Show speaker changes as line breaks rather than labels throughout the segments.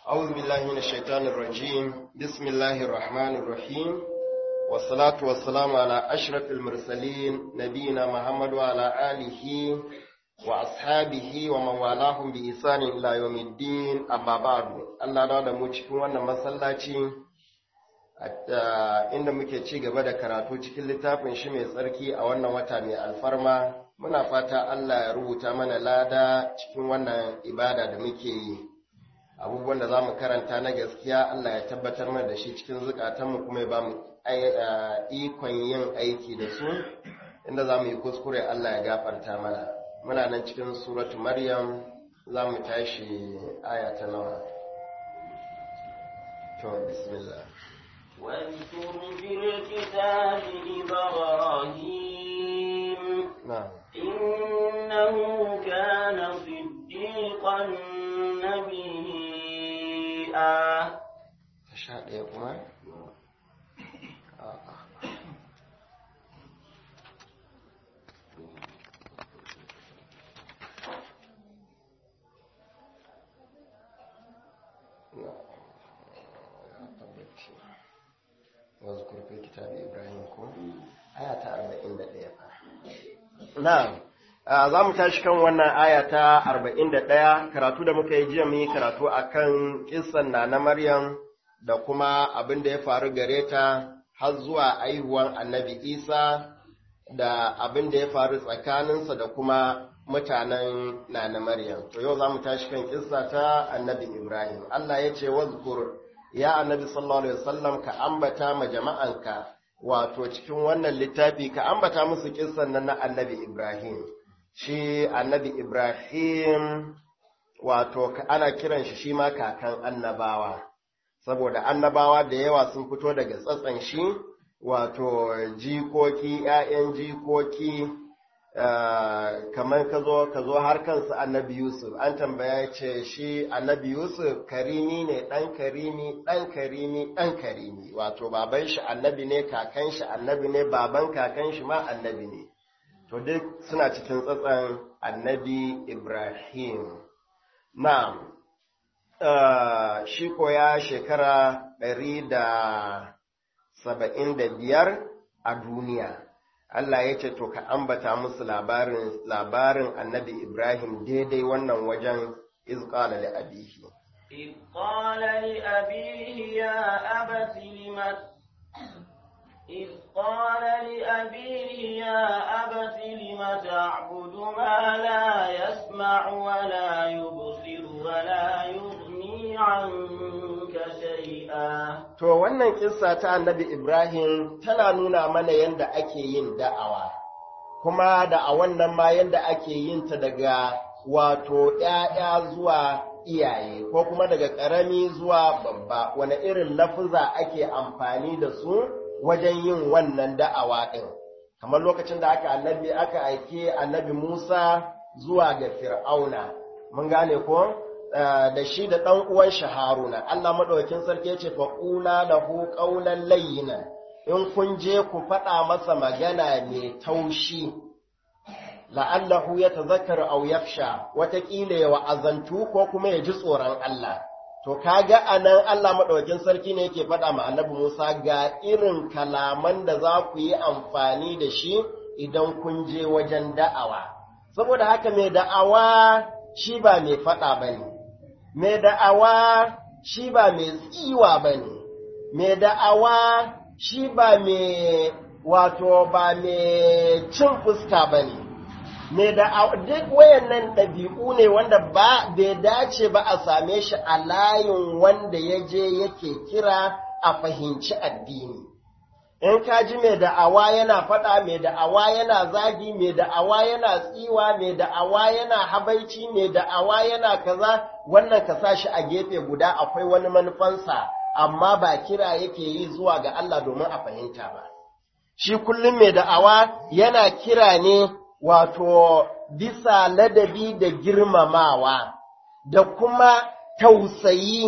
أعوذ بالله من الشيطان الرجيم بسم الله الرحمن الرحيم والصلاة والسلام على أشرف المرسلين نبينا محمد وعلى آله وأصحابه ومن والاهم بإحسان إلى يوم الدين أما بعد الله da mu cikin wannan masallaci inda muke ci gaba da karatu cikin littafin shi mai tsarki a wannan wata mai alfarma muna fata Allah ya rubuta mana lada cikin wannan ibada da muke yi abubuwan da za mu karanta na gaskiya Allah ya tabbatar mana da shi cikin zukatanmu kuma ya ba mu ikon yin aiki da su inda za mu yi kuskure Allah ya gafarta mana muna nan cikin suratu maryam za mu tashi aya ta nawa to bismillah
واذكر في الكتاب إبراهيم
na'am
إنه كان صديقا نبيا
ta sha ɗaya kuma A'a. واذكر في كتاب إبراهيم كو آية 41 نعم za mu tashi kan wannan aya ta 41 karatu da muka yi jiya mun yi karatu akan kissan na na Maryam da kuma abin da ya faru gare ta har zuwa aihuwan annabi Isa da abin da ya faru tsakaninsa da kuma mutanen na na Maryam. To yau za mu tashi kan kissa ta annabi Ibrahim. Allah ya ce wazkur ya annabi sallallahu alaihi wasallam ka ambata ma jama'anka wato cikin wannan littafi ka ambata musu kissan nan na annabi Ibrahim. Shi annabi Ibrahim wato ka- ana kiran shi shi ma kakan annabawa. saboda annabawa da yawa sun fito daga tsatsan shi wato jikoki ‘ya'yan jikoki ah, kamar ka zo ka zo har kansu annabi Yusuf an tambaya ce shi annabi Yusuf karimi ne ɗan karimi ɗan karimi ɗan karimi wato baban shi annabi ne kakan shi annabi ne baban kakan shi ma annabi ne to duk suna cikin tsatsan annabi Ibrahim na'am Uh, shi koya shekara ɗari da saba'in da biyar a duniya. Allah ya ce, To, ka ambata musu labarin, labarin annabi Ibrahim daidai wannan wajen izƙala da abihi.
إذ قال لأبيه يا أبت لم إذ قال لأبيه يا أبت لم تعبد ما لا يسمع ولا يبصر ولا يغني عنك شيئا
To, wannan kissa ta annabi Ibrahim tana nuna mana yadda ake yin da'awa, kuma da'awan nan ma yadda ake yin ta daga wato ‘ya'ya zuwa iyaye, ko kuma daga ƙarami zuwa babba, wane irin lafuza ake amfani da su wajen yin wannan da'awa ɗin. Kamar lokacin da aka annabi aka aike annabi Musa zuwa ga Fir'auna, mun gane ko? da shi da ɗan uwan shi Haruna, Allah maɗaukin sarki ya ce fa ƙula lahu ƙaunan layyina, in kun je ku faɗa masa magana mai taushi, la'allahu ya tazakkar au yaksha, wataƙila ya wa'azantu ko kuma ya ji tsoron Allah. To, kaga a nan Allah maɗaukin sarki ne yake faɗa ma annabi Musa ga irin kalaman da za ku yi amfani da shi idan kun je wajen da'awa. Saboda haka mai da'awa shi ba mai faɗa ba ne. mai da'awa shi ba mai tsiwa ba ne, mai da'awa shi ba mai wato ba mai cin fuska ba ne, mai da'awa duk wayannan ɗabi'u ne wanda ba bai dace ba a same shi a layin wanda ya je yake kira a fahimci addini. in ka ji mai da'awa yana faɗa mai da'awa yana zagi mai da'awa yana tsiwa mai da'awa yana habaici mai da'awa yana kaza wannan ka sa shi a gefe guda akwai wani manufansa amma ba kira yake yi zuwa ga Allah domin a fahimta ba shi kullum mai da'awa yana kira ne wato bisa ladabi da girmamawa da kuma tausayi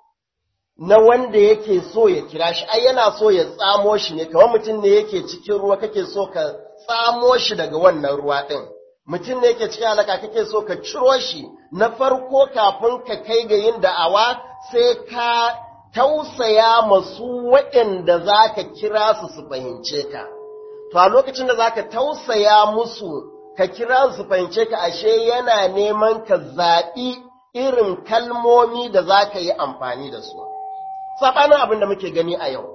na wanda yake so ya kira shi ai yana so ya tsamo shi ne kamar mutum ne yake cikin ruwa kake so ka tsamo shi daga wannan ruwa ɗin mutum ne yake cikin halaka kake so ka ciro shi na farko kafin ka kai ga yin da'awa sai ka tausaya masu waɗanda za ka kira su su fahimce ka. To, a lokacin da za ka tausaya musu ka kira su fahimce ka ashe yana neman ka zaɓi irin kalmomi da za ka yi amfani da su. Saɓanin abin da muke gani a yau.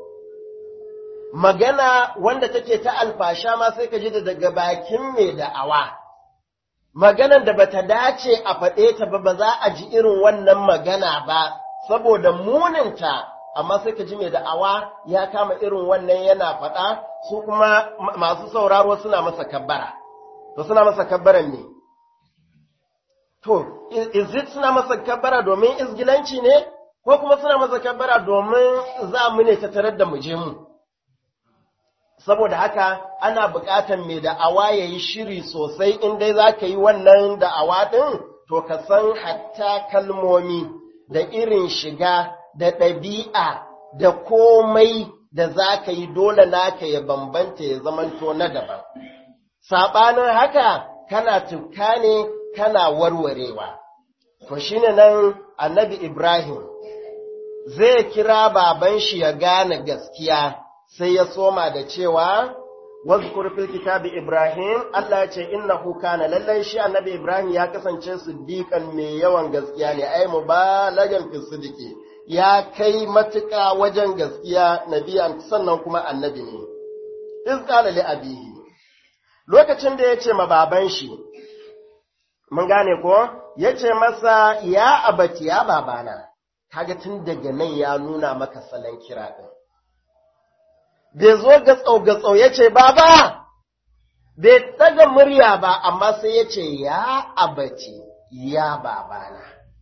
Magana wanda take ta alfasha ma sai ka ji da daga bakin mai da'awa. Maganan da bata dace a faɗe ta ba ba za a ji irin wannan magana ba, saboda muninta, amma sai ka ji mai da'awa ya kama irin wannan yana faɗa, su kuma masu sauraro suna masa kabbara. to suna masa kabbaran ne. To, izit suna masa kabbara domin izgilanci ne, ko kuma suna masa kabbara domin za mu ne ta tarar da muje mu. Saboda haka ana buƙatar mai da'awa ya yi shiri sosai in dai za ka yi wannan da'awa ɗin, to ka san hatta kalmomi da irin shiga da ɗabi'a da komai da za ka yi dole naka ya bambanta ya zamanto na daban. saɓanin haka kana tuka ne kana warwarewa. To shi ne nan annabi Ibrahim zai kira baban shi ya gane gaskiya sai ya soma da cewa, Wazkur fil kitabi Ibrahim, Allah ce innahu kana lallai shi annabi Ibrahim ya kasance siddiqan mai yawan gaskiya ne, ai mubalagan fi siddiqi ya kai matuƙa wajen gaskiya nabiyan sannan kuma annabi ne. Iz qala li abihi lokacin da ya ce ma baban shi, mun gane ko, ya ce masa ya abati ya babana, kaga tun daga nan ya nuna maka salon kira ɗin. Bai zo gatsau-gatsau ya ce, Baba, bai ɗaga murya ba, amma sai ya ce, Ya abati ya babana.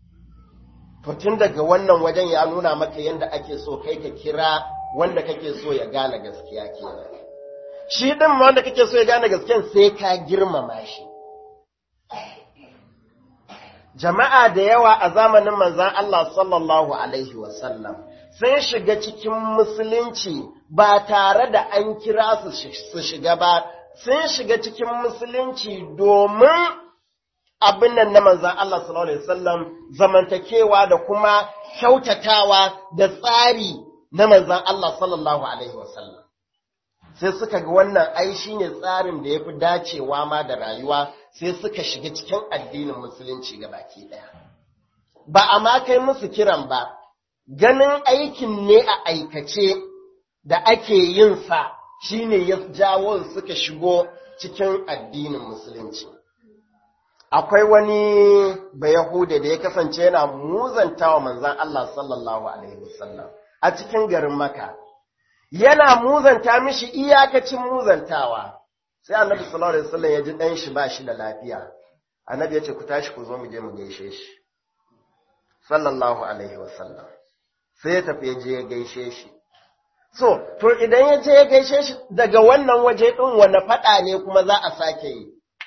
To tun daga wannan wajen ya nuna maka yadda ake so kai ka kira wanda kake so ya gane gaskiya kenan. shi ɗin wanda kake so ya gane gasken sai ka girmama shi. Jama'a da yawa a zamanin manzan Allah sallallahu Alaihi wasallam sun shiga cikin musulunci ba tare da an kira su shiga ba, sun shiga cikin musulunci domin abin nan na manzan Allah sallallahu Alaihi wasallam zamantakewa da kuma kyautatawa da tsari na manzan Allah sallallahu Alaihi wasallam. sai suka ga wannan ai shi ne tsarin da ya fi dacewa ma da rayuwa sai suka shiga cikin addinin musulunci ga baki ɗaya. Ba a ma kai musu kiran ba, ganin aikin ne a aikace da ake yin sa shi ne ya jawo suka shigo cikin addinin musulunci. Akwai wani Bayahuda da ya kasance yana muzantawa manzan Allah sallallahu Alaihi wasallam a cikin garin Maka. yana muzanta mishi iyakacin muzantawa sai annabi sallallahu alaihi wasallam ya ji dan shi ba shi da lafiya annabi ya ce ku tashi ku zo mu je mu gaishe shi sallallahu alaihi wasallam sai ya tafi ya je ya gaishe shi so to idan ya je ya gaishe shi daga wannan waje din wani fada ne kuma za a sake yi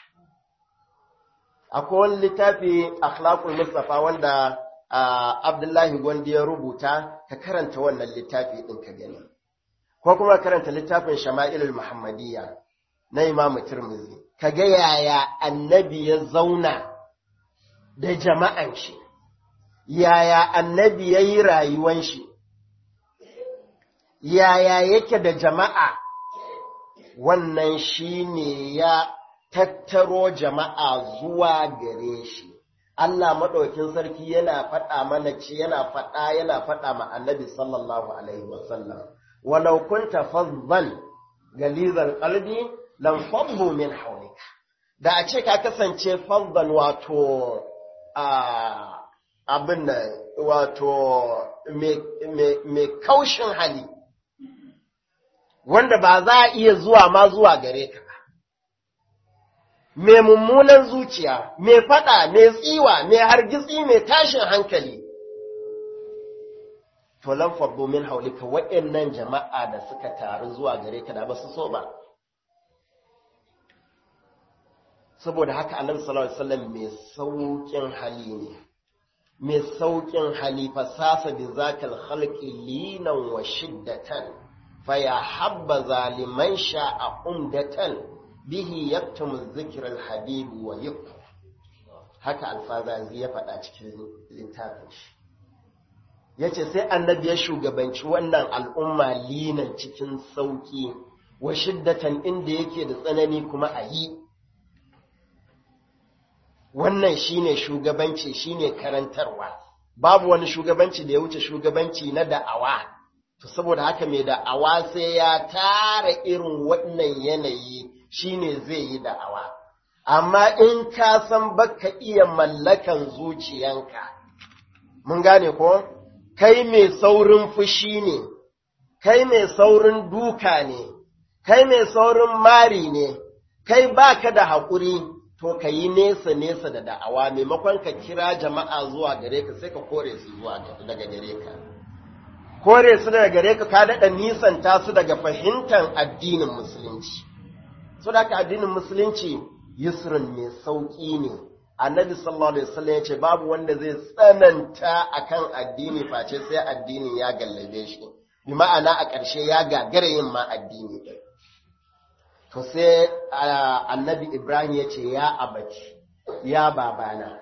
akwai wani littafi akhlaqul mustafa wanda Abdullahi Gwandi ya rubuta ka karanta wannan littafi din ka gani ko kuma karanta littafin Shama'ilul Muhammadiyya na Imam Tirmidhi kaga yaya annabi ya zauna da jama'an shi yaya annabi yayi rayuwan shi yaya yake da jama'a wannan shine ya tattaro jama'a zuwa gare shi Allah maɗaukin sarki yana faɗa mana ce yana faɗa yana faɗa ma annabi sallallahu alaihi wasallam walau kunta fazzan galizal qalbi lam faddu min hawlika da a ce ka kasance fazzan wato a abin nan wato mai kaushin hali wanda ba za a iya zuwa ma zuwa gare ka mai mummunan zuciya, mai faɗa, mai tsiwa, mai hargitsi, mai tashin hankali. To lamfar domin haulika waɗannan jama'a da suka taru zuwa gare ka da ba su so ba. Saboda haka annabi sallallahu alaihi wasallam mai sauƙin hali ne. Mai sauƙin hali fasasa bi zakal khalqi linan wa shiddatan fa ya habba zaliman sha'a umdatan bihi yaktumu zikirar habibu wa yuk haka alfazazi ya faɗa cikin littafin shi yace sai annabi ya shugabanci wannan al'umma linan cikin sauki wa shiddatan inda yake da tsanani kuma a yi wannan shine shugabanci shine karantarwa babu wani shugabanci da ya wuce shugabanci na da'awa to saboda haka mai da'awa sai ya tara irin wannan yanayi shine zai yi da'awa amma in ka san baka iya mallakan zuciyanka mun gane ko kai mai saurin fushi ne kai mai saurin duka ne kai mai saurin mari ne kai baka da haƙuri to ka yi nesa-nesa da da'awa maimakon ka kira jama'a zuwa gare ka sai ka kore su zuwa daga gare ka kore su daga gare ka ka daɗa nisanta su daga fahimtar addinin musulunci so da addinin musulunci yusrun mai sauƙi ne annabi sallallahu alaihi wasallam ya ce babu wanda zai tsananta akan addini face sai addini ya gallabe shi bi ma'ana a ƙarshe ya gagara yin ma addini ɗin to sai annabi Ibrahim ya ce ya abaci ya babana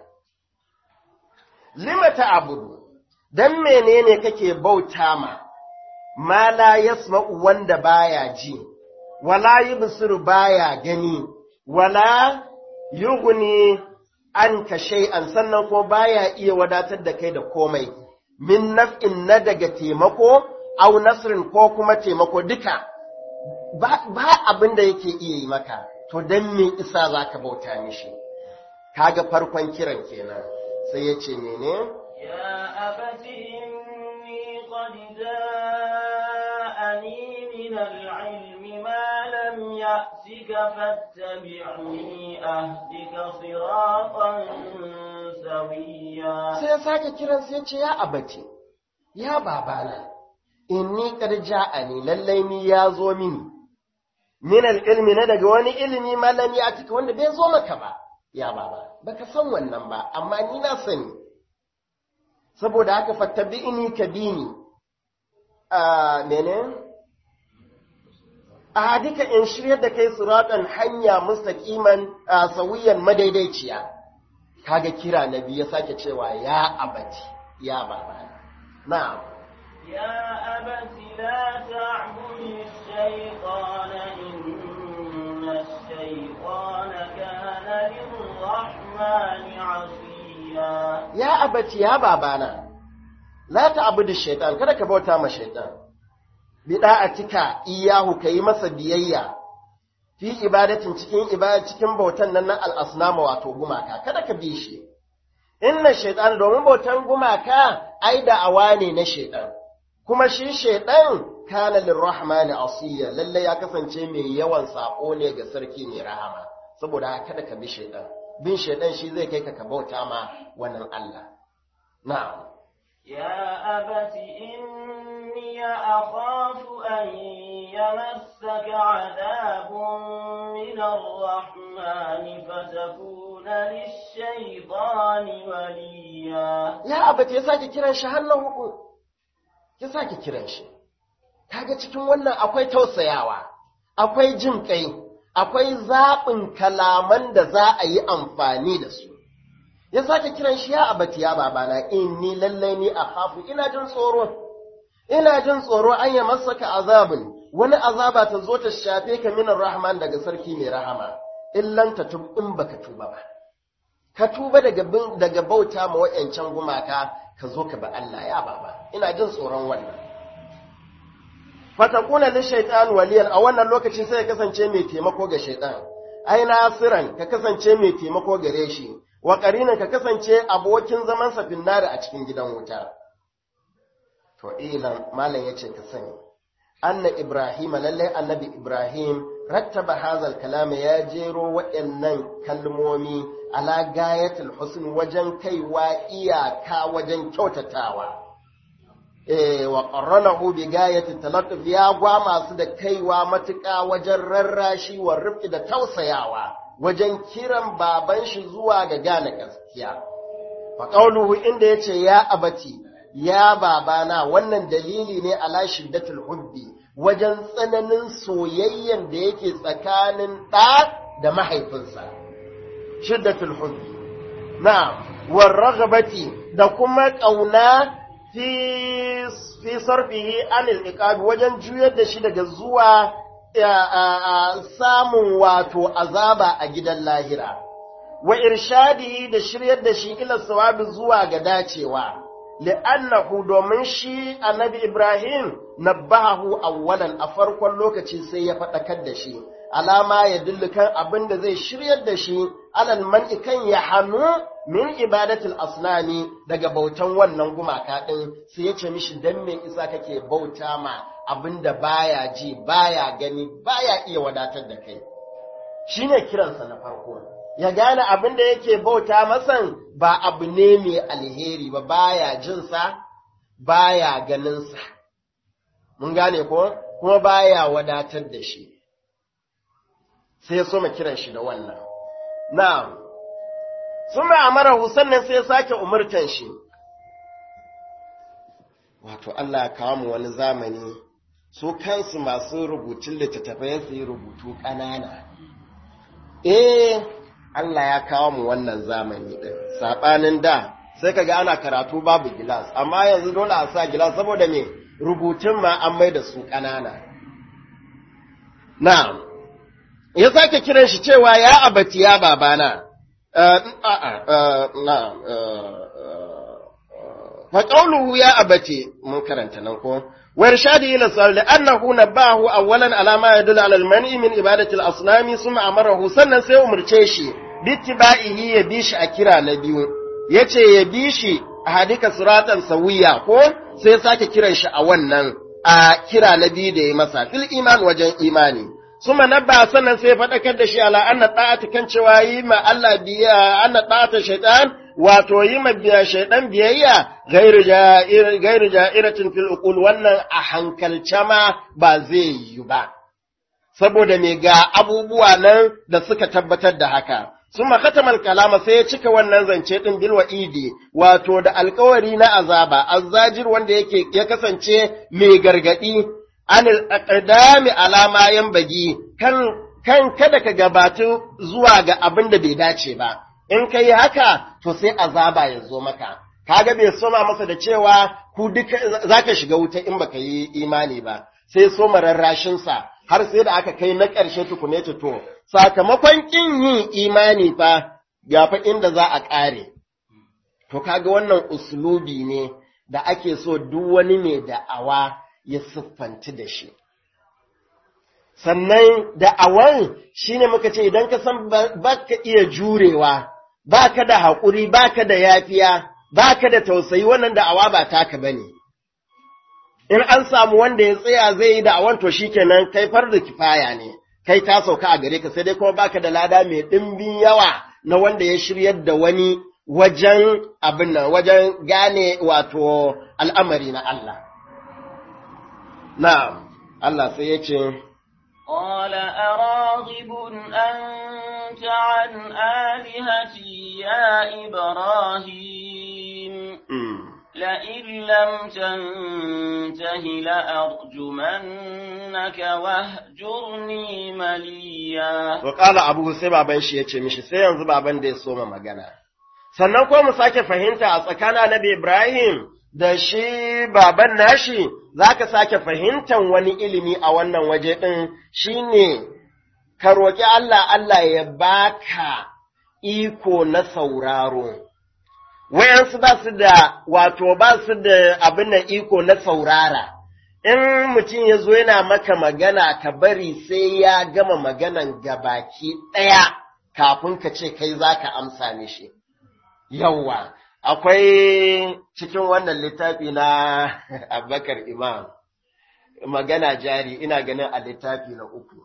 lima ta abudu dan menene kake bauta ma ma la yasma'u wanda baya ji wala yubsiru baya gani wala yughni anka shay'an sannan ko baya iya wadatar da kai da komai min naf'in na daga taimako au nasrin ko kuma taimako duka ba, ba abin da yake iya yi maka, to don me isa za ka bauta mishi, kaga farkon kiran kenan sai ya ce mene?
Ya abati inni qad ja'ani min al-ilmi ma lam ya'tika fattabi'ni ahdika siratan sawiya
Sai ya sake kiran sai ya ce ya abati, ya babana, inni qad ja'ani lallai ni ya zo mini. min ilmi na daga wani ilimi malami a cika wanda bai zo maka ba ya baba baka san wannan ba amma ni na sani saboda haka fattabi'ini ka bini a mene a duka in shirya da kai siratan hanya mustaqiman sawiyan madaidaiciya kaga kira nabi ya sake cewa ya abati ya baba na'am
يا أبت لا تعبد الشيطان إن الشيطان كان للرحمن عصيا
ya abaci ya babana la ta'budu shaitan kada ka bauta ma shaitan bi da'atika iyahu kai masa biyayya fi ibadatin cikin ibada cikin bautan nan na al-asnama wato gumaka kada ka bi shi inna shaitan domin bautan gumaka ai da'awa ne na shaitan kuma shi shaitan kana lirrahmani asiya lalle ya kasance mai yawan sako ne ga sarki mai rahama saboda kada ka bi shaitan bin shaitan shi zai kai ka ka bauta ma wannan Allah na'am
يا أبت إني أخاف أن يمسك عذاب من الرحمن فتكون للشيطان وليا
ya abata ya sake kiran shi hannun huku ya sake kiran shi kaga cikin wannan akwai tausayawa akwai jin kai akwai zaɓin kalaman da za a yi amfani da su ya sake kiran shi ya abati ya babana inni lallai ni a hafu ina jin tsoro ina jin tsoro an yi masaka azabin wani azaba ta zo ta shafe ka minar rahman daga sarki mai rahama illan ta tub in baka tuba ba ka tuba daga daga bauta ma wayancan gumaka ka zo ka ba Allah ya baba ina jin tsoron wannan fatakuna li shaytan waliyan a wannan lokaci sai ya kasance mai taimako ga shaytan ai nasiran ka kasance mai taimako gare shi wa qarinan ka kasance abokin zaman sa finnari a cikin gidan wuta to ilan malam yace ka sani anna ibrahim lalle annabi ibrahim rattaba hazal kalama ya jero waɗannan kalmomi ala gayatul husn wajen kaiwa iyaka wajen kyautatawa eh wa qarranahu bi gayati talattuf ya gwa masu da kaiwa matuƙa wajen rarrashi wa rufi da tausayawa wajen kiran baban shi zuwa ga gane gaskiya fa qawluhu inda yace ya abati ya babana wannan dalili ne ala shiddatul hubbi wajen tsananin soyayyen da yake tsakanin ɗa da mahaifinsa shiddatul hubbi na warragabati da kuma ƙauna fi fi sarfihi anil iqab wajen juyar da shi daga zuwa samun wato azaba a gidan lahira wa irshadihi da shiryar da shi ila sawabi zuwa ga dacewa li'annahu domin shi annabi Ibrahim nabbahu awwalan a farkon lokaci sai ya faɗakar da shi alama ya dillu kan abin da zai shiryar da shi alal man'i kan ya hannu min ibadatul asnami daga bautan wannan gumaka din sai ya ce mishi dan me isa kake bauta ma abin da baya ji baya gani baya iya wadatar da kai shine kiransa na farko ya gane abin da yake bauta masan ba abu ne mai alheri ba baya jinsa baya ganinsa mun gane ko kuma baya wadatar da shi sai ya soma kiran shi da wannan na'am sun ma'amara sannan sai ya sake umurtan shi wato Allah ya kawo mu wani zamani su kansu masu rubutun littattafai su yi rubutu ƙanana eh Allah ya kawo mu wannan zamani ɗin, saɓanin da sai ka ga ana karatu babu gilas, amma yanzu dole a sa gilas saboda me rubutun ma an mai da su ƙanana. Na, ya sake kiran shi cewa ya abati ya babana, fa ƙauluhu ya abati mun karanta nan ko, وإرشاده إلى الصلاة لأنه نباه أولا على ما يدل على المنع من عبادة الأصنام ثم أمره سنة سي أمرتشي باتباعه يبيش أكرا نبيو yace ya bi shi a hadika suratan sawiya ko sai sake kiran shi a wannan a kira na biyu da ya masa fil iman wajen imani suma nabba sannan sai faɗakar da shi ala anna ta'ata kan cewa yi ma Allah biya anna ta'ata shaytan wato yi ma biya shaydan biyayya gairu ja'iratin fil uqul wannan a hankalce ma ba zai yi ba saboda me ga abubuwa nan da suka tabbatar da haka sun makatamal kalama sai ya cika wannan zance din bil wa'idi wato da alkawari na azaba azzajir wanda yake ya kasance mai gargadi anil aqdami alama yan bagi kan kan kada ka gabatu zuwa ga abin da bai dace ba in kai haka to sai azaba ya zo maka kaga bai soma masa da cewa ku duka zaka shiga wuta in baka yi imani ba sai soma rarrashin sa har sai da aka kai na ƙarshe tukune to sakamakon kin yin imani fa ga fa inda za a ƙare to kaga wannan uslubi ne da ake so duk wani mai da'awa ya siffanci da shi sannan da'awan shine muka ce idan ka san baka iya jurewa baka da haƙuri baka da yafiya baka da tausayi wannan da'awa ba taka bane in an samu wanda ya tsaya zai yi da'awan to shikenan kai farda kifaya ne kai ta sauka a gare ka sai dai kuma baka da lada mai ɗimbin yawa na wanda ya shiryar da wani wajen abin nan wajen gane wato al'amari na Allah na'am Allah sai ya ce
قال أراغب أنت عن آلهتي يا إبراهيم لئن لم تنته لأرجمنك واهجرني مليا
وقال أبوه sai baban shi yace mishi sai yanzu baban da ya soma magana sannan ko mu sake fahimta a tsakanin Annabi Ibrahim da shi baban nashi zaka sake fahimtan wani ilimi a wannan waje din shine ka roki Allah Allah ya baka iko na sauraro wayansu ba su da wato ba su da abin da iko na saurara in mutum ya zo yana maka magana ka bari sai ya gama maganan gabaki ɗaya kafin ka ce kai za ka amsa mishi yawwa akwai cikin wannan littafi na abubakar imam magana jari ina ganin a littafi na uku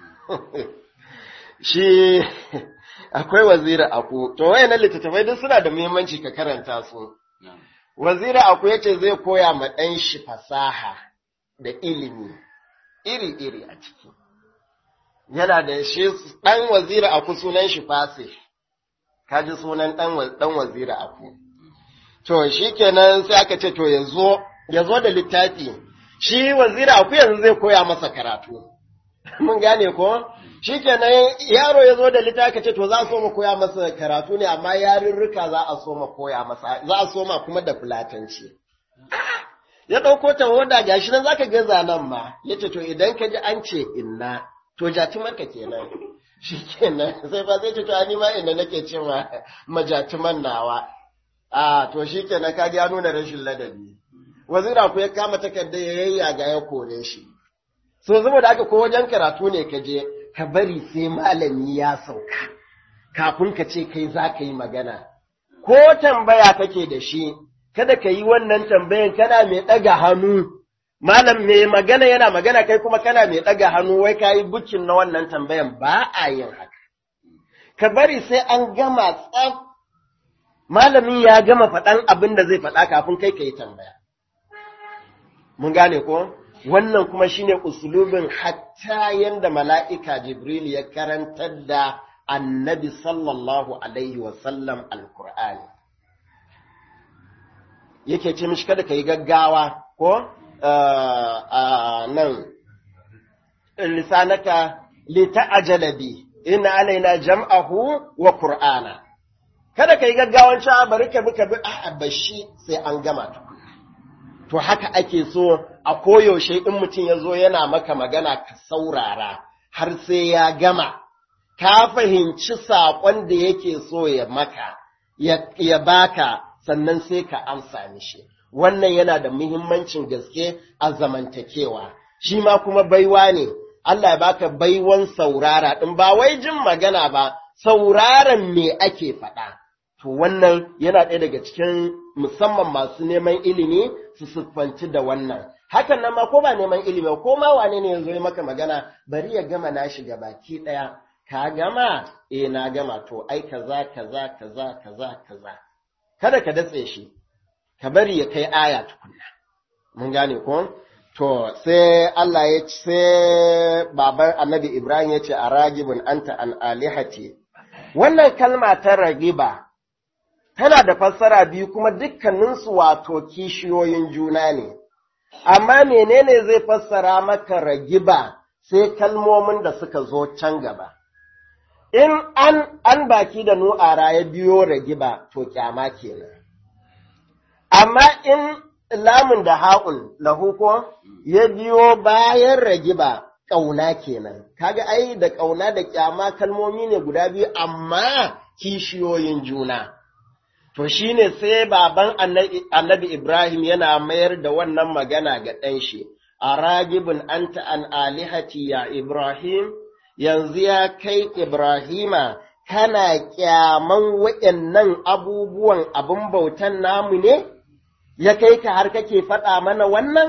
shi akwai wazira aku to wayannan littattafai duk suna da muhimmanci ka karanta su wazira aku yace zai koya ma ɗan shi fasaha da ilimi iri-iri a ciki yana da shi ɗan wazira aku sunan shi fasih kaji sunan ɗan wazira aku to shi kenan sai aka ce to ya zo ya zo da littafi shi wazira aku yanzu zai koya masa karatu mun gane ko shi kenan yaro ya zo da littafi ce to za a so mu koya masa karatu ne amma yarurruka za a so mu koya masa za a so ma kuma da fulatanci ya ɗauko ta hoda gashi nan zaka ga zanen ma yace to idan ka ji an ce inna to jatumarka kenan shi kenan sai ba zai ce to ni ma inda nake cewa majatuman nawa a to shi kenan ka ya nuna rashin ladabi wazira ku ya kama takarda ya yayyaga ya kore shi so saboda haka ko wajen karatu ne ka je ka bari sai malami ya sauka kafin ka ce kai za ka yi magana ko tambaya kake da shi kada ka yi wannan tambayan kana mai ɗaga hannu malam mai magana yana magana kai kuma kana mai ɗaga hannu wai ka yi bukin na wannan tambayan ba a yin haka ka bari sai an gama tsaf malamin ya gama faɗan abin da zai faɗa kafin kai ka yi tambaya mun gane ko wannan kuma shine usulubin hatta yanda mala'ika jibril ya karantar da annabi sallallahu alaihi wasallam alkur'ani yake ce mishi kada ka yi gaggawa ko nan lisanaka lita'ajala bi inna alaina jam'ahu wa qur'ana kada ka yi gaggawan cewa bari ka bi ka bi a bashi sai an gama tukuna to haka ake so a koyaushe in mutum ya zo yana maka magana ka saurara har sai ya gama ka fahimci saƙon da yake so ya maka ya baka sannan sai ka amsa mishi wannan yana da muhimmancin gaske a zamantakewa shi ma kuma baiwa ne Allah ya baka baiwan saurara ɗin ba wai jin magana ba sauraron me ake faɗa to wannan yana ɗaya daga cikin musamman masu neman ilimi su siffanci da wannan hakan nan ma ko ba neman ilimi ko ma wane ne yanzu ya maka magana bari ya gama nashi baki ɗaya ka gama eh na gama to ai kaza kaza kaza kaza kaza kada ka datse shi ka bari ya kai aya tukunna mun gane ko to sai Allah ya ce sai baban Annabi Ibrahim ya ce a ragibun anta an alihati wannan kalma ta ragiba tana da fassara biyu kuma dukkaninsu wato kishiyoyin juna ne amma menene zai fassara maka ragiba sai kalmomin da suka zo can gaba in an an baki da nu'ara ya biyo ragiba to kyama kenan amma in lamun da ha'un lahu ko ya biyo bayan ragiba ƙauna kenan kaga ai da ƙauna da kyama kalmomi ne guda biyu amma kishiyoyin juna to shine sai baban annabi Ibrahim yana mayar da wannan magana ga ɗan shi a ragibin anta an alihati ya Ibrahim yanzu ya kai Ibrahima kana kyaman waɗannan abubuwan abin bautan namu ne, ya kai ka har kake faɗa mana wannan?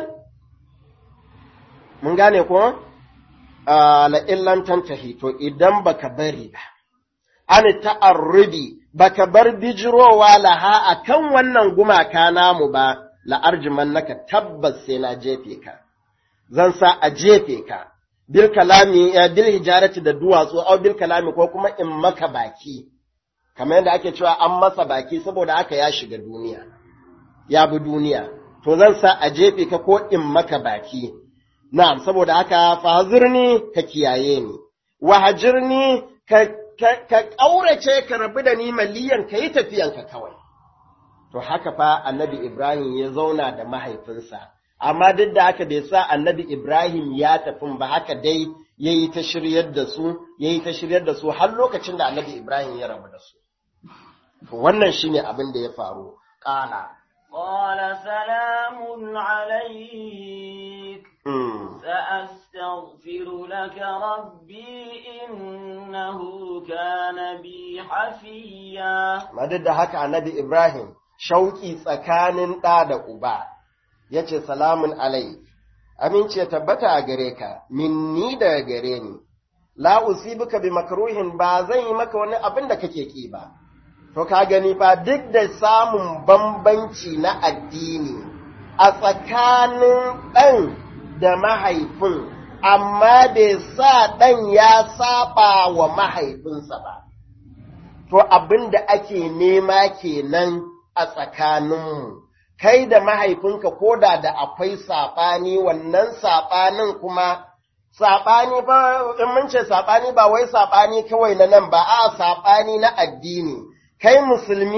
Mun gane ko? La'illan tantahi, to idan baka bari ba, an ta'arrubi baka bar bijirowa laha a kan wannan gumaka namu ba, la'arjiman naka tabbas sai na jefe ka, zan sa a jefe ka. bil kalami bil hijarati da duwatsu au bil kalami ko kuma in maka baki kamar yadda ake cewa an masa baki saboda haka ya shiga duniya ya bi duniya to zan sa a jefe ka ko in maka baki na'am saboda haka fahazirni ka kiyaye ni wahajirni ka ka kaurace ka rabu da ni maliyan ka yi tafiyanka kawai to haka fa annabi Ibrahim ya zauna da mahaifinsa amma duk da haka bai sa annabi Ibrahim ya tafi ba haka dai ya yi ta shiryar da su, ya yi ta shiryar da su har lokacin da annabi Ibrahim ya rabu da su. Wannan shi ne abin da ya faru, ƙala.
قال سلام عليك سأستغفر لك ربي إنه كان بي حفيا
ما duk da haka annabi Ibrahim shauki tsakanin ɗa da uba. ya ce salamun alai, amince tabbata a gare ka, minni daga gare ni, la usibuka bi makruhin ba zan yi maka wani abin da kake ki ba. To ka gani fa duk da samun bambanci na addini a tsakanin ɗan da mahaifin, amma bai sa ɗan ya saba wa mahaifinsa ba. To abin da ake nema kenan a tsakaninmu. kai da mahaifinka ko da da akwai saɓani wannan saɓanin kuma saɓani ba in mun ce saɓani ba wai saɓani kawai na nan ba a saɓani na addini kai musulmi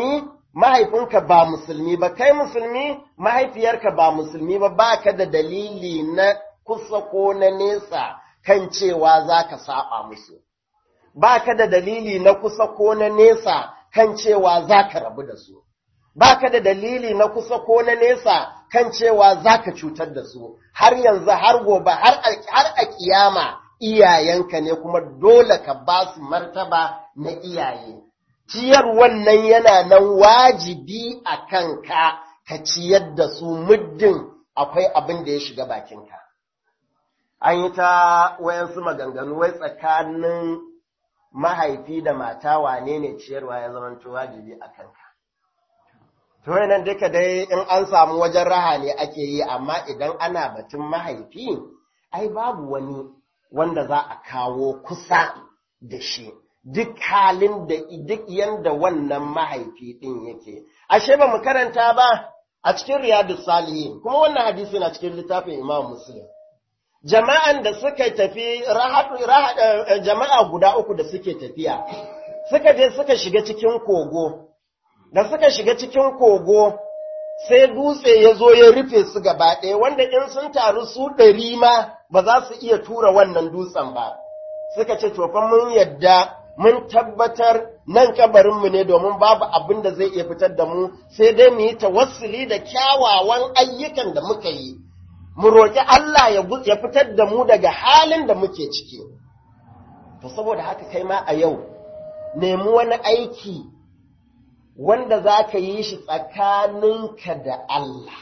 mahaifinka ba musulmi ba, kai musulmi mahaifiyarka ba musulmi ba, ba ka da dalili na kusa ko na nesa kan cewa za ka saba musu. Ba ka da dalili na kusa ko na nesa kan cewa za ka rabu da su. Ba ka da dalili na kusa ko na nesa kan cewa za ka cutar da su, har yanzu har gobe har a kiyama iyayenka ne kuma dole ka ba su martaba na iyaye. Ciyar wannan yana nan wajibi a kanka ka ciyar da su muddin akwai abin da ya shiga bakinka. An yi ta wayansu maganganu wai tsakanin mahaifi da mata wane ne ciyarwa ya zamanto wajibi a kanka. To nan duka dai in an samu wajen raha ne ake yi, amma idan ana batun mahaifi, ai babu wani wanda za a kawo kusa da shi, duk halin da duk yanda wannan mahaifi ɗin yake. Ashe ba mu karanta ba a cikin riyadu salihin, kuma wannan hadisi na cikin littafin Imam Muslim. Jama'an da suka tafi, jama'a guda uku da suke tafiya, suka je suka shiga cikin kogo. da suka shiga cikin kogo sai dutse ya zo ya rufe su gaba ɗaya wanda in sun taru su ɗari ma ba za su iya tura wannan dutsen ba suka ce fa mun yadda mun tabbatar nan kabarinmu ne domin babu abin da zai iya fitar da mu sai dai mu yi tawassuli da kyawawan ayyukan da muka yi mu roƙi Allah ya fitar da mu daga halin da muke ciki to saboda haka kai ma a yau nemi wani aiki wanda za ka yi shi tsakaninka da Allah,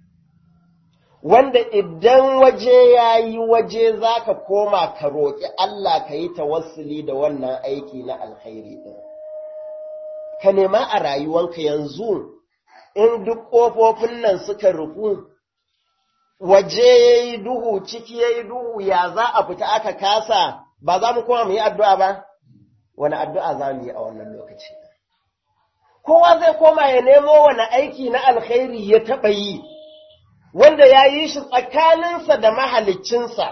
wanda idan waje ya yi waje za ka koma ka roƙi Allah ka yi tawassuli da wannan aiki na alkhairi ɗin. Ka nema a rayuwanka yanzu in duk ƙofofin nan suka rufu, waje ya yi duhu, ciki ya yi duhu, ya za a fita aka kasa, ba za mu koma mu yi addu'a ba? Wani addu'a za mu yi a wannan lokaci. kowa zai koma ya nemo wani aiki na alkhairi ya taɓa yi, wanda ya yi shi tsakaninsa da mahaliccinsa,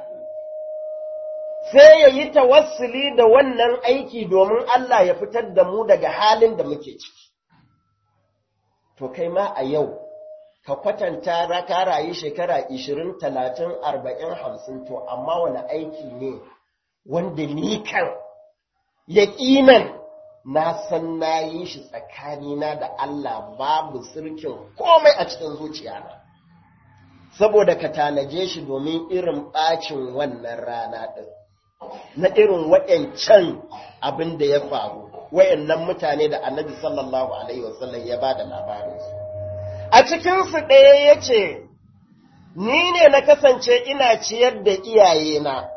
sai ya yi tawassuli da wannan aiki domin Allah ya fitar da mu daga halin da muke ciki. To, kai ma a yau, ka kwatanta raka rayu shekara ishirin, talatin, arba'in, hamsin, to, amma wani aiki ne wanda ni kan yaƙinan na san na yi shi tsakanina da Allah babu sirkin komai a cikin zuciyana, saboda ka tanaje shi domin irin ɓacin wannan rana ɗin, na irin waɗancan abin da ya faru, wayannan mutane da annabi sallallahu Alaihi wasallam ya ba da labarinsu. A cikinsu ɗaya ya ce, Ni ne na kasance ina ciyar da iyayena.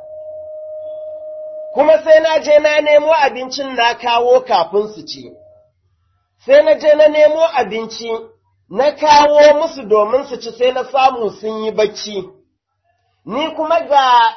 kuma sai na je na nemo abincin na kawo kafin su ci, sai na je na nemo abinci na kawo musu domin su ci sai na samu sun yi bacci, ni kuma ga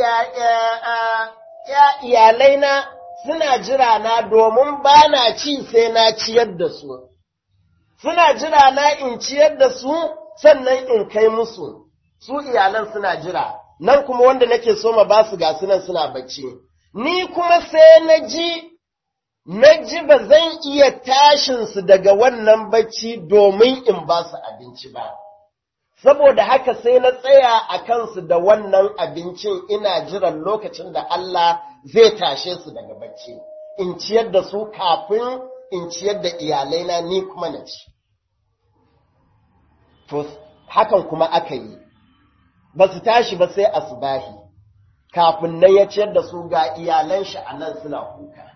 iyalaina suna jira na domin ba na ci sai na ciyar da su, suna jira na in ciyar da su sannan in kai musu, su iyalan suna jira, nan kuma wanda nake so ma ba su ga sunan suna bacci. ni kuma sai na ji, na ji ba zan iya tashinsu daga wannan bacci domin in ba su abinci ba. Saboda haka sai na tsaya a kansu da wannan abincin ina jiran lokacin da Allah zai tashe su daga bacci, in ciyar da su kafin in ciyar da iyalaina ni kuma na ci. To, hakan kuma aka yi, ba su tashi ba sai asubahi. kafin nan ya ciyar da su ga iyalan shi a nan suna kuka.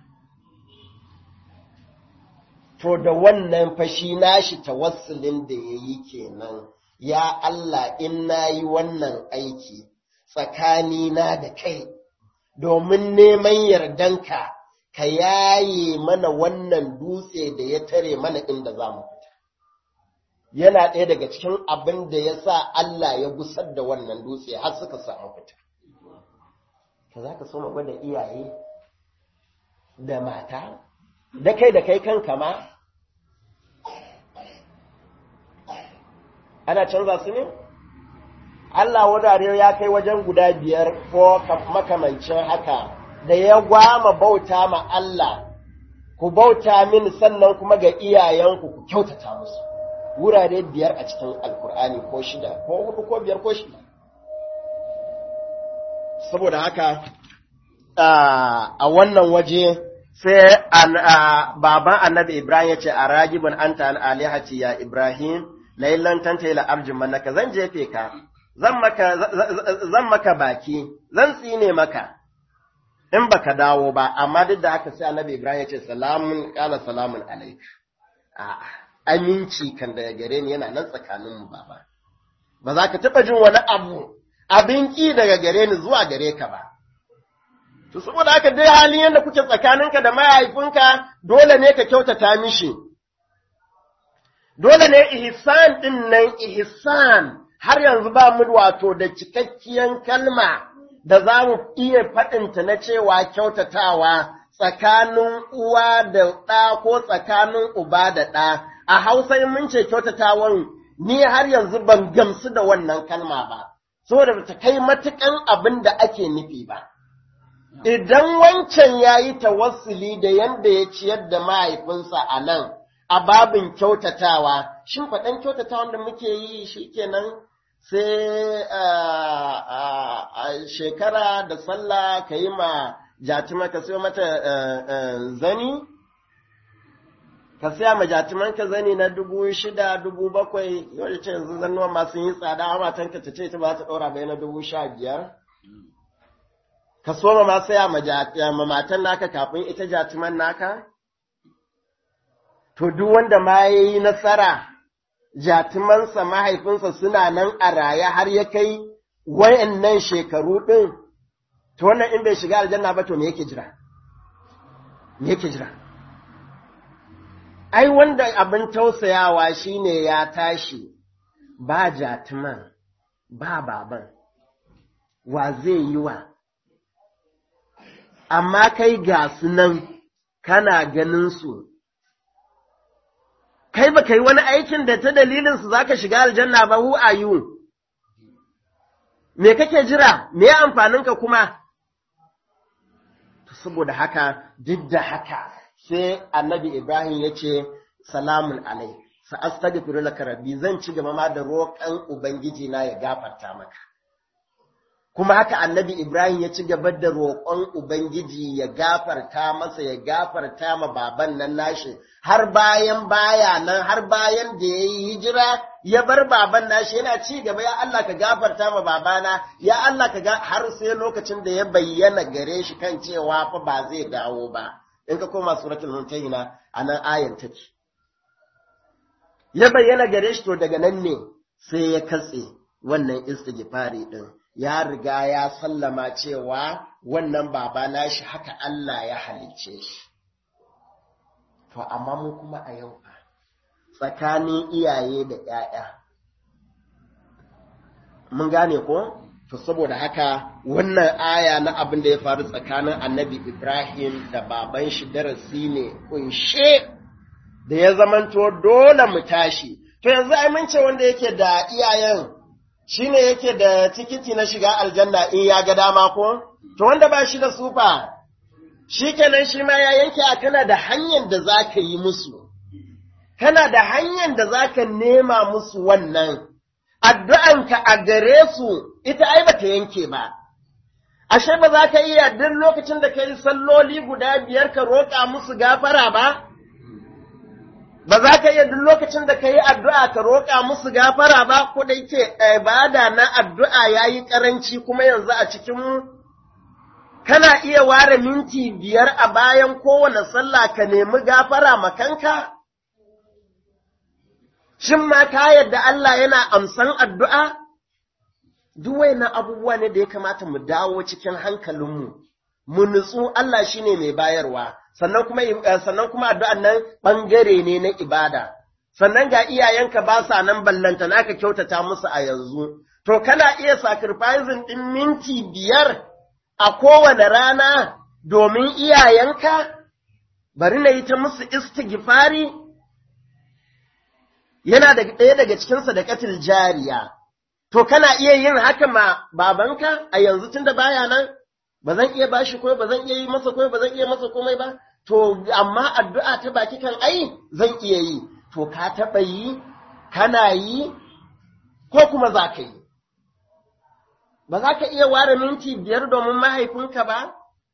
To da wannan fashi nashi tawassulin da ya yi kenan, ya Allah in na yi wannan aiki tsakanina da kai, domin neman yardanka ka yaye mana wannan dutse da ya tare mana inda za mu fita. Yana ɗaya daga cikin abin da ya sa Allah ya gusar da wannan dutse har suka samu fita. ka za ka so ma gwada iyaye da mata, da kai da kai kanka ma? Ana canza su ne? Allah wadare ya kai wajen guda biyar ko makamancin haka da ya gwama bauta ma Allah ku bauta min sannan kuma ga iyayenku ku kyautata musu wurare biyar a cikin alkur'ani ko shida ko hudu ko biyar ko shida saboda haka a wannan waje sai baban annabi ibrahim ya ce a ragibin anta an alihati ya ibrahim na yi lantanta ila arjin manaka zan jefe ka zan maka baki zan tsine maka in baka dawo ba amma duk da haka sai annabi ibrahim ya ce salamun kala salamun alaik aminci kan daga gare ni yana nan tsakanin mu baba ba za ka taɓa jin wani abu abin ki daga gare ni zuwa gare ka ba to saboda haka dai halin yadda kuke tsakaninka da mahaifinka dole ne ka kyautata mishi dole ne ihsan din nan ihsan har yanzu ba mu wato da cikakkiyan kalma da za mu iya faɗinta na cewa kyautatawa tsakanin uwa da ɗa ko tsakanin uba da ɗa a hausa in mun ce kyautatawan ni har yanzu ban gamsu da wannan kalma ba saboda ba ta kai matukan abin da ake nufi ba idan wancan ya yi tawassuli da yanda ya ciyar da mahaifinsa a nan a babin kyautatawa shin faɗan kyautatawan da muke yi shi kenan sai a shekara da sallah ka yi ma jatima ka sayo mata zani ka siya ma jatiman ka zani na dubu shida dubu bakwai yau da ce yanzu zannuwa masu yi tsada a matanka ta ce ta ba ta ɗora bai na dubu sha biyar ka so ma saya ma matan naka kafin ita jatiman naka to duk wanda ma ya yi nasara jatimansa mahaifinsa suna nan a raye har ya kai wayannan shekaru ɗin, to wannan in bai shiga aljanna ba to me yake jira? Me yake jira? Ai, wanda abin tausayawa shine ya tashi ba jatiman, ba baban, wa zai yi wa? Amma kai ga su nan kana ganin su kai ba yi wani aikin da ta dalilinsu za ka shiga aljanna ba hu a you me kake jira me amfaninka kuma saboda haka duk da haka sai annabi ibrahim ya ce salamun alai sa astaghfiru laka rabbi zan ci gaba ma da roƙon ubangiji na ya gafarta maka kuma haka annabi Ibrahim ya ci gaba da roƙon Ubangiji ya gafarta masa ya gafarta ma baban nan nashi har bayan baya nan har bayan da ya yi hijira ya bar baban nashi yana ci gaba ya Allah ka gafarta ma babana ya Allah ka ga har sai lokacin da ya bayyana gare shi kan cewa fa ba zai dawo ba in ka koma suratul mumtahina anan ayan take ya bayyana gare shi to daga nan ne sai ya katse wannan istighfari din ya riga ya sallama cewa wannan baba nashi haka Allah ya halicce shi. To, amma mu kuma a yau tsakanin iyaye da ‘ya'ya. Mun gane ko? To, saboda haka wannan aya na abin da ya faru tsakanin annabi Ibrahim da baban shi darasi ne kunshe da ya zamanto dole mu tashi. To, yanzu amince wanda yake da iyayen shi ne yake da tikiti na shiga aljanna in ya ga dama ko? To wanda ba shi da sufa, shi kenan shi ma ya yanke a kana da hanyar da za ka yi musu, kana da hanyar da za ka nema musu wannan, addu'anka a gare su ita ai ba ta yanke ba. Ashe ba za ka iya duk lokacin da ka yi salloli guda biyar ka roƙa musu gafara ba? ba za ka iya duk lokacin da ka yi addu'a ka roƙa musu gafara ba, ko da yake ibada na addu'a ya yi ƙaranci kuma yanzu a cikinmu? Kana iya ware minti biyar a bayan kowane sallah ka nemi gafara makanka? Shin ma ka yadda Allah yana amsan addu'a? Duk na abubuwa ne da ya kamata mu dawo cikin hankalinmu, mu nutsu Allah shi ne mai bayarwa. sannan kuma sannan kuma addu'an nan bangare ne na ibada sannan ga iyayenka ba sa nan ballanta naka kyautata musu a yanzu to kana iya sacrificing din minti biyar a kowane rana domin iyayenka bari na yi ta musu istighfari yana da ɗaya daga cikin sadaqatul jariya to kana iya yin haka ma babanka a yanzu tunda baya nan ba zan iya bashi komai ba zan iya yi masa komai ba zan iya masa komai ba to amma addu'a ta baki kan ai zan iya yi to ka taɓa yi kana yi ko kuma za ka yi ba za ka iya ware minti biyar domin mahaifinka ba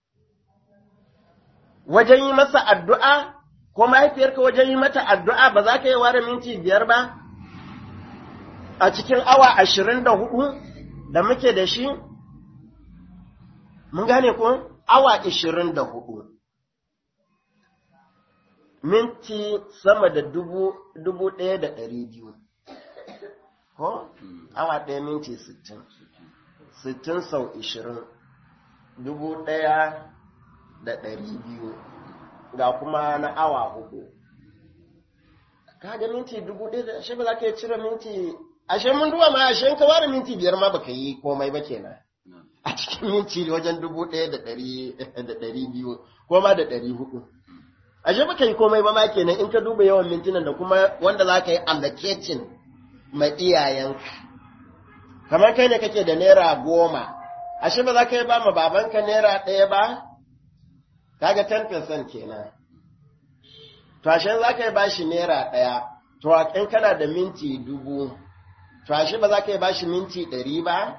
wajen yi masa addu'a ko mahaifiyarka wajen yi mata addu'a ba za ka iya ware minti biyar ba a cikin awa ashirin da hudu da muke da shi mun gane ko awa ashirin da hudu minti sama da dubu, dubu ɗaya da ɗari biyu ko awa ɗaya minti sittin sittin sau ishirin dubu ɗaya da ɗari biyu ga kuma na awa hudu kaga minti dubu ɗaya da ashe ba za ka yi cire minti ashe mun duba ma ashe ka ware minti biyar ma baka yi komai ba kenan a cikin minti wajen dubu ɗaya da ɗari biyu ko ma da ɗari hudu ashe baka yi komai ba ma kenan in ka duba yawan mintunan da kuma wanda za ka yi allocating ma iyayenka kamar kai ne kake da naira goma ashe ba za ka yi ba ma babanka naira ɗaya ba kaga 10% kenan to ashe za ka yi bashi naira ɗaya to in kana da minti dubu to ashe ba za ka yi bashi minti ɗari ba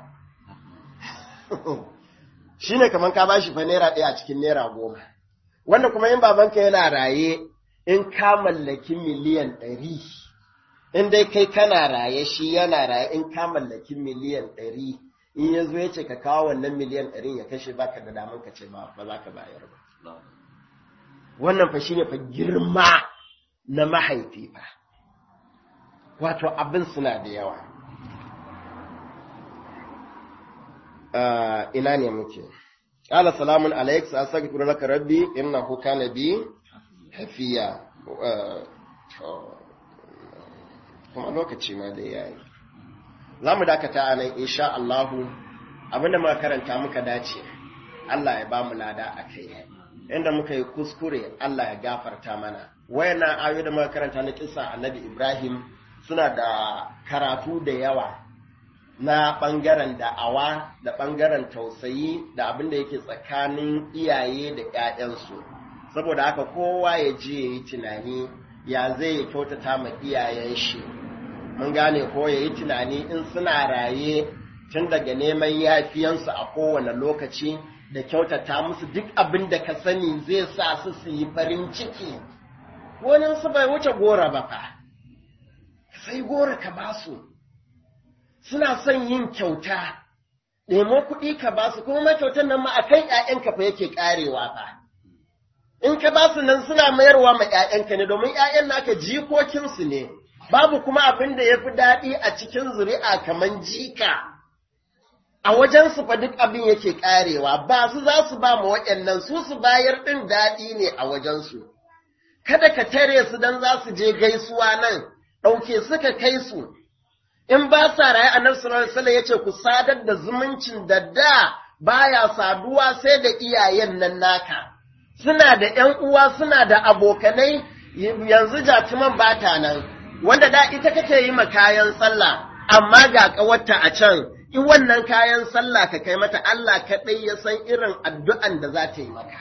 shi ne kamar ka bashi fa naira ɗaya a cikin naira goma wanda kuma in babanka yana raye in ka mallaki miliyan ɗari in dai kai kana raye shi yana raye in ka mallaki miliyan ɗari in ya zo ya ce ka kawo wannan miliyan ɗarin ya kashe baka da damar ka ce ba za ka bayar ba wannan fa shine fa girma na mahaifi fa wato abin suna da yawa ina ne muke qala salamun alayk astaghfiru laka rabbi innahu kana bi hafiya kuma lokaci ma da yayi zamu dakata anan insha Allah abinda muka karanta muka dace Allah ya ba mu lada akai inda muka yi kuskure Allah ya gafarta mana wayannan ayoyi da muka karanta na kissa Annabi Ibrahim suna da karatu da yawa na ɓangaren da'awa da ɓangaren tausayi da abin da yake tsakanin iyaye da ‘ya'yansu saboda haka kowa ya je ya yi tunani ya zai ya kyautata ma iyayen shi mun gane ko ya yi tunani in suna raye tun daga neman yafiyansu a kowane lokaci da kyautata musu duk abin da ka sani zai sa su su yi farin ciki wani su bai wuce gora ba fa sai gora ka basu suna son yin kyauta nemo kuɗi ka basu kuma kyautar nan ma a kan ‘ya'yanka fa yake ƙarewa fa in ka basu nan suna mayarwa ma ‘ya'yanka ne domin ‘ya'yan naka jikokinsu ne babu kuma abin da ya fi daɗi a cikin zuri'a kamar jika a wajensu fa duk abin yake ƙarewa ba su za su ba ma waɗannan su su bayar ɗin daɗi ne a wajensu kada ka tare su don za su je gaisuwa nan ɗauke suka kai su in ba sa raye annabi sallallahu alaihi wasallam yace ku sadar da zumuncin da da baya saduwa sai da iyayen nan naka suna da ƴan uwa suna da abokanai yanzu jatuman bata nan wanda da ita kake yi ma kayan sallah amma ga kawarta a can in wannan kayan sallah ka kai mata Allah kaɗai ya san irin addu'an da za ta yi maka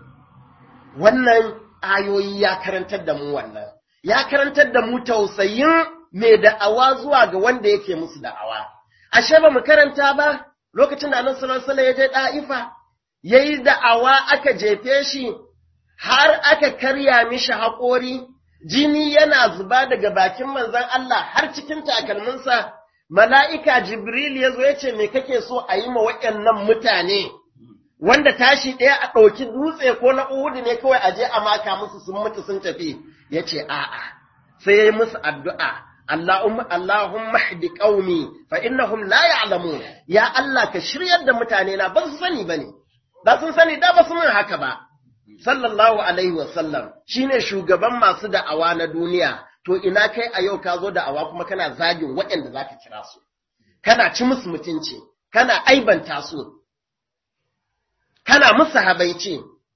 wannan ayoyi ya karantar da mu wannan ya karantar da mu tausayin mai da'awa zuwa ga wanda yake musu da'awa. Ashe ba mu karanta ba lokacin da Annabi sallallahu alaihi ya je Da'ifa yayi da'awa aka jefe shi har aka karya mishi haƙori jini yana zuba daga bakin manzon Allah har cikin takalminsa mala'ika Jibril ya zo ya ce me kake so a yi ma waɗannan mutane wanda tashi ɗaya a ɗauki dutse ko na Uhudu ne kawai a je a maka musu sun mutu sun tafi ya ce a'a sai ya yi musu addu'a Allahumma Allahumma hdi qaumi fa innahum la ya'lamun ya Allah ka shiryar da mutane na ba su sani bane da sun sani da ba su mun haka ba sallallahu alaihi wa sallam shine shugaban masu da'awa na duniya to ina kai a yau ka zo da'awa kuma kana zagin waɗanda zaka kira su kana ci musu mutunci kana aibanta su kana musu habaici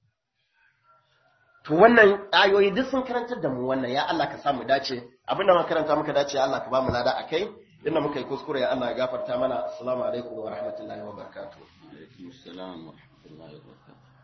to wannan ayoyi duk sun karantar da mu wannan ya Allah ka samu dace abinda muka karanta muka dace ya Allah ka ba mu lada akai inda muka yi kuskure ya Allah ya gafarta mana assalamu alaikum wa rahmatullahi wa barakatuh
alaikum assalam wa rahmatullahi wa barakatuh